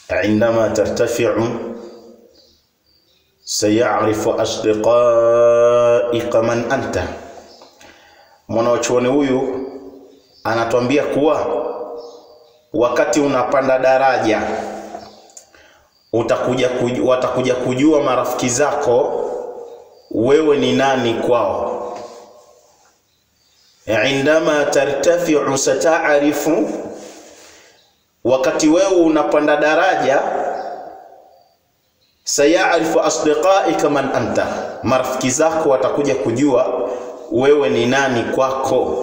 indama tartafiu sayarifu asdiqaika man anta. Mwanachuoni huyu anatuambia kuwa wakati unapanda daraja utakuja kujua, watakuja kujua marafiki zako wewe ni nani kwao. Indama tartafiu satarifu, wakati wewe unapanda daraja, sayarifu asdiqaika man anta, marafiki zako watakuja kujua wewe ni nani kwako.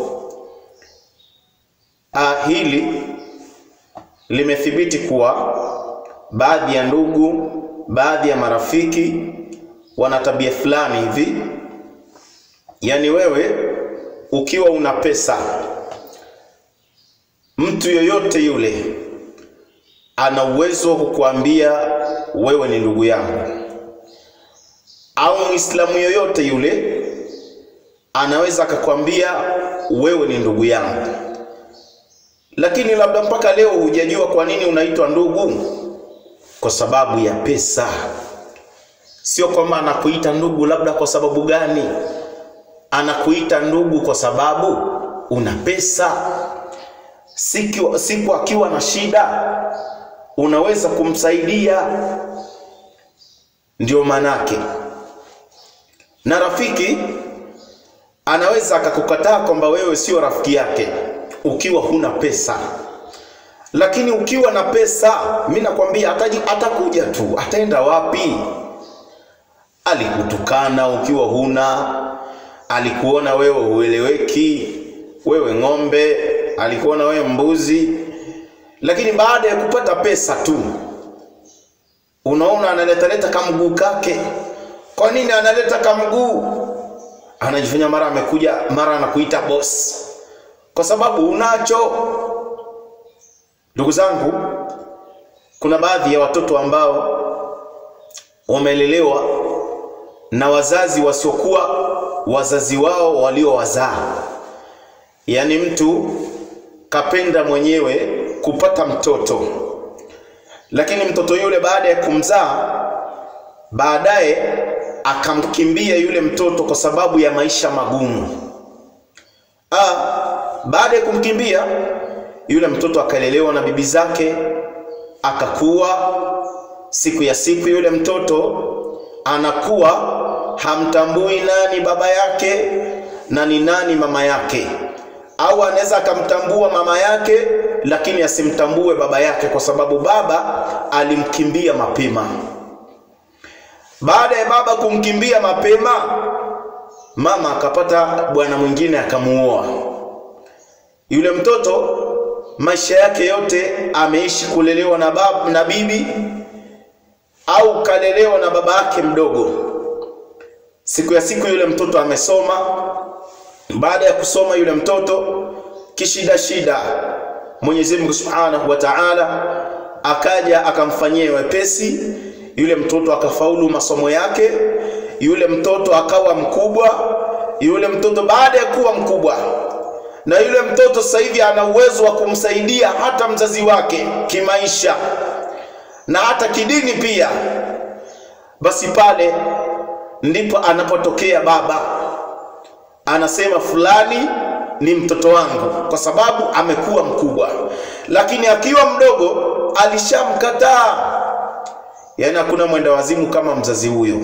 Ah, hili limethibiti kuwa baadhi ya ndugu, baadhi ya marafiki wana tabia fulani hivi, yaani wewe ukiwa una pesa, mtu yoyote yule ana uwezo wa kukuambia wewe ni ndugu yangu, au Muislamu yoyote yule anaweza akakwambia wewe ni ndugu yangu, lakini labda mpaka leo hujajua kwa nini unaitwa ndugu. Kwa sababu ya pesa. Sio kwamba anakuita ndugu labda kwa sababu gani, anakuita ndugu kwa sababu una pesa. Siku, siku akiwa na shida unaweza kumsaidia, ndio manake. Na rafiki anaweza akakukataa kwamba wewe sio rafiki yake ukiwa huna pesa, lakini ukiwa na pesa, mi nakwambia ataji, atakuja tu. Ataenda wapi? Alikutukana ukiwa huna, alikuona wewe hueleweki, wewe ng'ombe, alikuona wewe mbuzi, lakini baada ya kupata pesa tu unaona analetaleta kamguu kake. Kwa nini analeta kamguu? Anajifanya mara amekuja, mara anakuita boss, kwa sababu unacho. Ndugu zangu, kuna baadhi ya watoto ambao wamelelewa na wazazi wasiokuwa wazazi wao waliowazaa. Yaani mtu kapenda mwenyewe kupata mtoto, lakini mtoto yule baada ya kumzaa, baadaye akamkimbia yule mtoto kwa sababu ya maisha magumu. Ah, baada ya kumkimbia yule mtoto akalelewa na bibi zake, akakuwa. Siku ya siku yule mtoto anakuwa hamtambui nani baba yake na ni nani mama yake, au anaweza akamtambua mama yake lakini asimtambue baba yake, kwa sababu baba alimkimbia mapema. Baada ya baba kumkimbia mapema, mama akapata bwana mwingine akamuoa. Yule mtoto maisha yake yote ameishi kulelewa na bab, na bibi au kalelewa na baba yake mdogo. Siku ya siku yule mtoto amesoma. Baada ya kusoma yule mtoto kishida shida, Mwenyezi Mungu Subhanahu wa Ta'ala akaja akamfanyia wepesi yule mtoto, akafaulu masomo yake. Yule mtoto akawa mkubwa. Yule mtoto baada ya kuwa mkubwa na yule mtoto sasa hivi ana uwezo wa kumsaidia hata mzazi wake kimaisha na hata kidini pia. Basi pale ndipo anapotokea baba anasema, fulani ni mtoto wangu kwa sababu amekuwa mkubwa, lakini akiwa mdogo alishamkataa. Yaani hakuna mwenda wazimu kama mzazi huyo.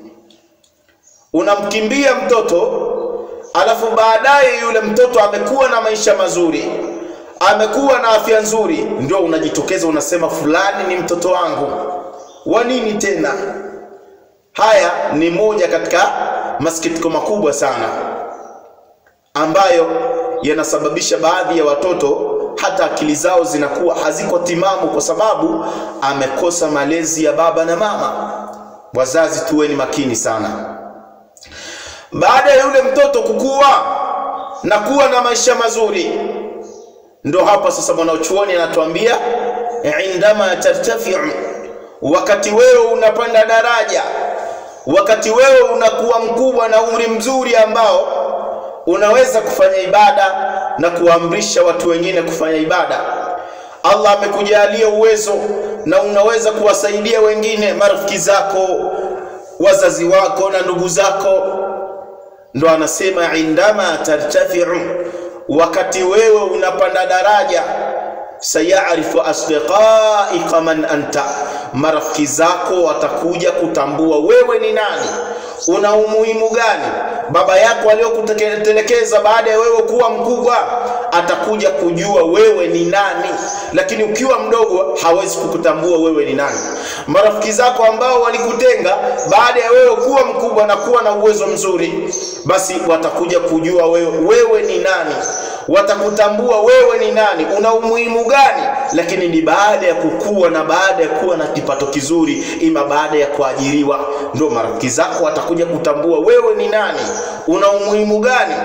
Unamkimbia mtoto alafu baadaye yule mtoto amekuwa na maisha mazuri, amekuwa na afya nzuri, ndio unajitokeza unasema fulani ni mtoto wangu. Wa nini tena? Haya ni moja katika masikitiko makubwa sana ambayo yanasababisha baadhi ya watoto hata akili zao zinakuwa haziko timamu, kwa sababu amekosa malezi ya baba na mama. Wazazi, tuweni makini sana. Baada ya yule mtoto kukua na kuwa na maisha mazuri, ndo hapa sasa mwanachuoni anatuambia indama tartafiu, wakati wewe unapanda daraja, wakati wewe unakuwa mkubwa na umri mzuri ambao unaweza kufanya ibada na kuamrisha watu wengine kufanya ibada. Allah amekujalia uwezo na unaweza kuwasaidia wengine, marafiki zako, wazazi wako na ndugu zako. Ndo anasema indama tartafiu, wakati wewe unapanda daraja, sayarifu asdiqaika man anta, marafiki zako watakuja kutambua wewe ni nani, una umuhimu gani. Baba yako aliyokutelekeza baada ya wewe kuwa mkubwa atakuja kujua wewe ni nani, lakini ukiwa mdogo hawezi kukutambua wewe ni nani. Marafiki zako ambao walikutenga baada ya wewe kuwa mkubwa na kuwa na uwezo mzuri, basi watakuja kujua wewe, wewe ni nani, watakutambua wewe ni nani, una umuhimu gani, lakini ni baada ya kukua na baada ya kuwa na kipato kizuri, ima baada ya kuajiriwa, ndio marafiki zako watakuja kutambua wewe ni nani, una umuhimu gani.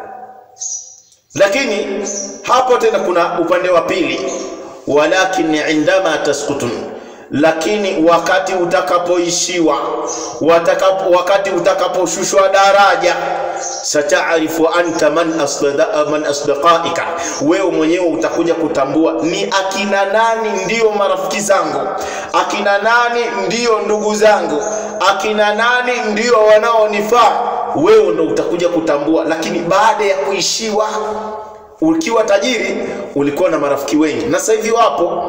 Lakini hapo tena kuna upande wa pili, walakin indama taskutun, lakini wakati utakapoishiwa, watakapo, wakati utakaposhushwa daraja, satarifu anta man asda, man asdaqaika, wewe mwenyewe utakuja kutambua ni akina nani ndiyo marafiki zangu, akina nani ndiyo ndugu zangu, akina nani ndiyo wanaonifaa wewe ndo utakuja kutambua. Lakini baada ya kuishiwa, ukiwa tajiri ulikuwa na marafiki wengi, na sasa hivi wapo.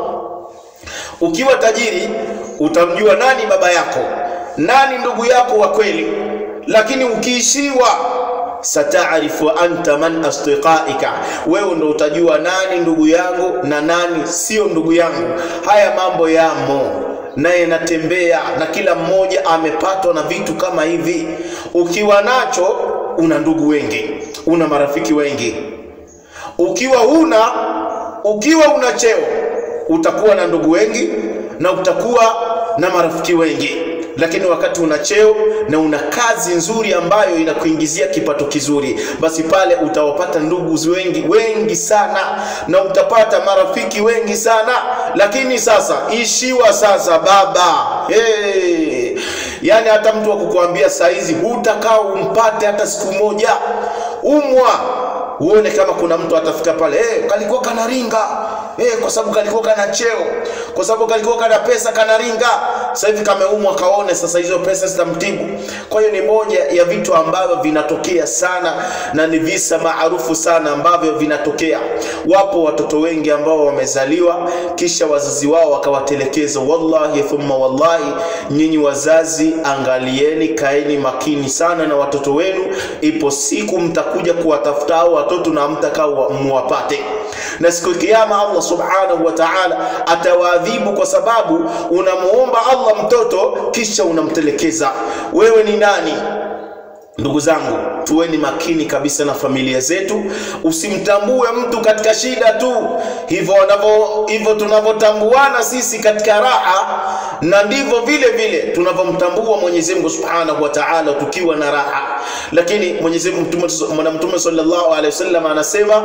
Ukiwa tajiri utamjua nani baba yako, nani ndugu yako wa kweli, lakini ukiishiwa satarifu anta man asdiqaika, wewe ndo utajua nani ndugu yangu na nani sio ndugu yangu. Haya mambo yamo naye natembea na kila mmoja amepatwa na vitu kama hivi. Ukiwa nacho una ndugu wengi, una marafiki wengi. Ukiwa huna, ukiwa una cheo utakuwa na ndugu wengi na utakuwa na marafiki wengi, lakini wakati una cheo na una kazi nzuri ambayo inakuingizia kipato kizuri, basi pale utawapata ndugu wengi wengi sana na utapata marafiki wengi sana. Lakini sasa ishiwa sasa baba, hey, yani hata mtu wa kukuambia saa hizi hutakaa umpate hata siku moja, umwa uone kama kuna mtu atafika pale hey, kalikuwa kanaringa hey, kwa sababu kalikuwa kana cheo, kwa sababu kalikuwa kana pesa kanaringa. Sasa hivi kameumwa, kaone sasa hizo pesa zitamtibu. Kwa hiyo ni moja ya vitu ambavyo vinatokea sana na ni visa maarufu sana ambavyo vinatokea. Wapo watoto wengi ambao wamezaliwa kisha wazazi wao wakawatelekeza. Wallahi thumma wallahi, nyinyi wazazi, angalieni, kaeni makini sana na watoto wenu. Ipo siku mtakuja kuwatafuta hao watoto na mtakaa muwapate, na siku ya Kiyama Allah subhanahu wa ta'ala atawaadhibu kwa sababu unamuomba Allah mtoto kisha unamtelekeza. Wewe ni nani? Ndugu zangu, tuweni makini kabisa na familia zetu. Usimtambue mtu katika shida tu, hivyo wanavyo hivyo tunavyotambuana sisi katika raha, na ndivyo vile vile tunavyomtambua Mwenyezi Mungu Subhanahu wa Ta'ala tukiwa na raha. Lakini Mwenyezi Mungu Mtume sallallahu alaihi wasallam anasema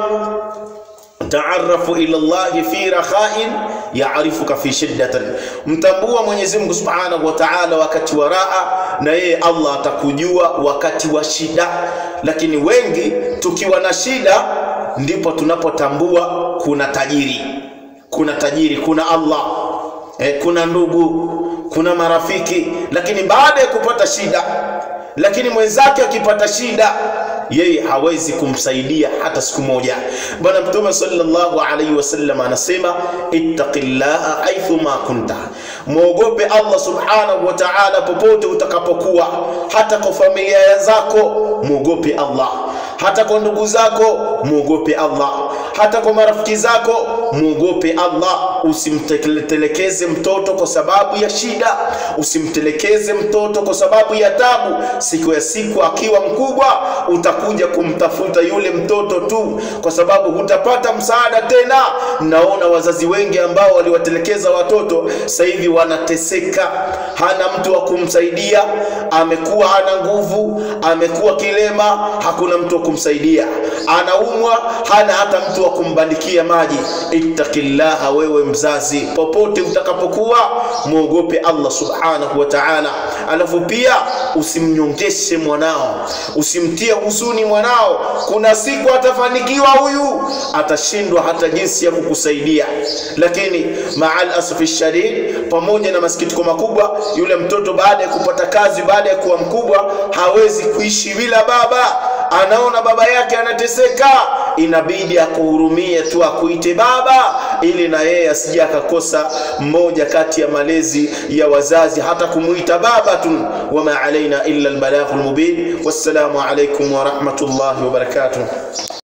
taarafu ila Allahi fi rakhain yaarifuka fi shiddatan, mtambua Mwenyezi Mungu Subhanahu wa Ta'ala wakati wa raha, na yeye Allah atakujua wakati wa shida. Lakini wengi tukiwa na shida ndipo tunapotambua kuna tajiri, kuna tajiri, kuna Allah eh, kuna ndugu, kuna marafiki. Lakini baada ya kupata shida, lakini mwenzake akipata shida yeye hawezi kumsaidia hata siku moja. Bwana Mtume sallallahu alaihi wasallam anasema ittaqillaha aithuma kunta, mwogope Allah subhanahu wa ta'ala popote utakapokuwa, hata kwa familia zako mwogope Allah, hata kwa ndugu zako mwogope Allah, hata kwa marafiki zako mwogope Allah. Usimtelekeze mtoto kwa sababu ya shida, usimtelekeze mtoto kwa sababu ya tabu. Siku ya siku akiwa mkubwa utakuja kumtafuta yule mtoto tu, kwa sababu hutapata msaada tena. Naona wazazi wengi ambao waliwatelekeza watoto sasa hivi wanateseka, hana mtu wa kumsaidia, amekuwa hana nguvu, amekuwa kilema, hakuna mtu wa kumsaidia, anaumwa, hana hata mtu wa kumbandikia maji. Ittaqillaha, wewe mzazi popote utakapokuwa muogope Allah subhanahu wa ta'ala alafu pia usimnyongeshe mwanao usimtie huzuni mwanao kuna siku atafanikiwa huyu atashindwa hata jinsi ya kukusaidia lakini maal asfi shadid pamoja na masikitiko makubwa yule mtoto baada ya kupata kazi baada ya kuwa mkubwa hawezi kuishi bila baba anaona baba yake anateseka inabidi akuhurumie tu akuite baba ili na yeye asije akakosa mmoja kati ya malezi ya wazazi hata kumuita baba tu wama alaina illa albalaghul mubin wassalamu alaikum wa rahmatullahi wa barakatuh